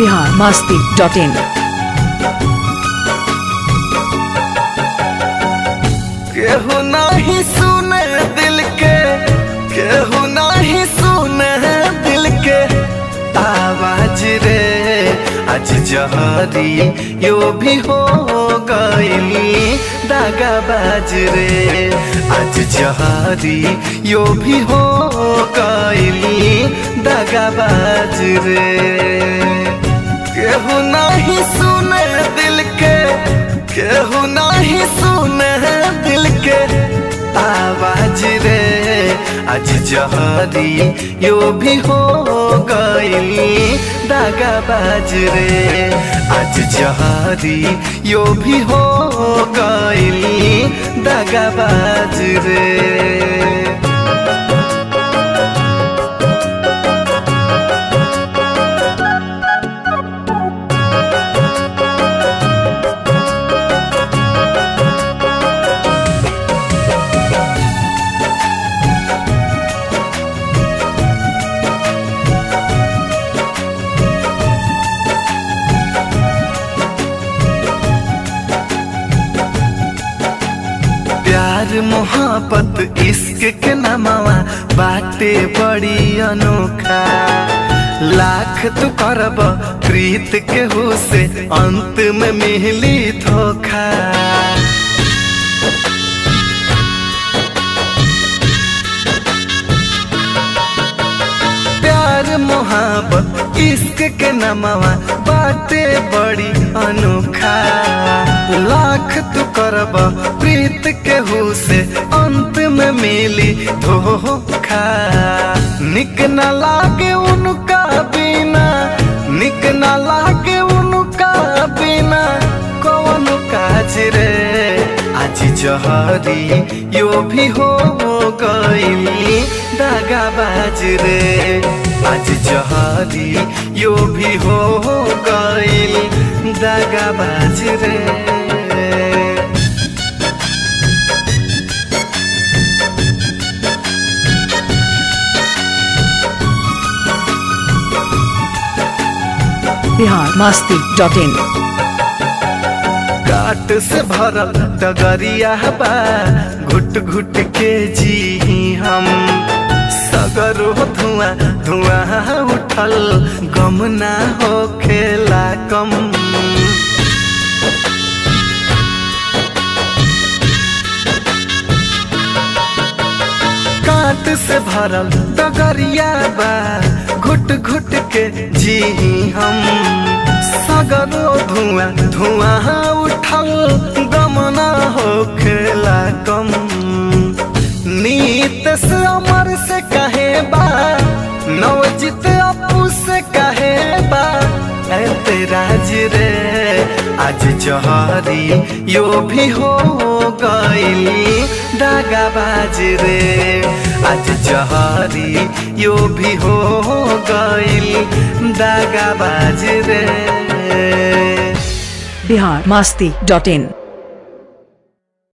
Bihar Masti dot in केहू नहीं सुने दिल के केहू नहीं सुने दिल के आवाज रे आज जहरी यो भी हो गईली दागाबाज रे आज जहरी यो भी हो गईली दागाबाज रे केहू नहीं सुने दिल के केहू नहीं सुने दिल के आवाज रे आज जहरी यो भी हो गईली दागाबाज रे आज जहरी यो भी हो गईली दागाबाज रे प्यार मोहब्बत इश्क के नमवा बाटे बड़ी अनोखा लाख तू करब प्रीत के हो से अंत में मिली धोखा प्यार मोहब्बत इश्क के नमवा बाटे बड़ी अनोखा लाख तू करब प्रीत के हो से अंत में मिली धोखा निक न लागे उनका बिना निक न लागे उनका बिना कौन काज रे आज जहरी यो भी हो गईली दागाबाज रे आज जहरी यो भी हो गईली दागाबाज रे बिहार मास्ती डॉट इन काट से भरल डगरिया बा घुट घुट के जी हम सगर हो धुआं धुआं उठल गम ना हो खेला कम काट से भरल डगरिया बा घुट घुट के जी हम सगरो धुआं धुआं उठल गमना हो खेला कम नीत से अमर से कहे बा नवजित अपू से कहे बा ऐ तेराज रे आज जहरी यो भी हो गईली दागाबाज रे आज जहरी यो भी हो गईली दागाबाज रे बिहार मास्ती डॉट इन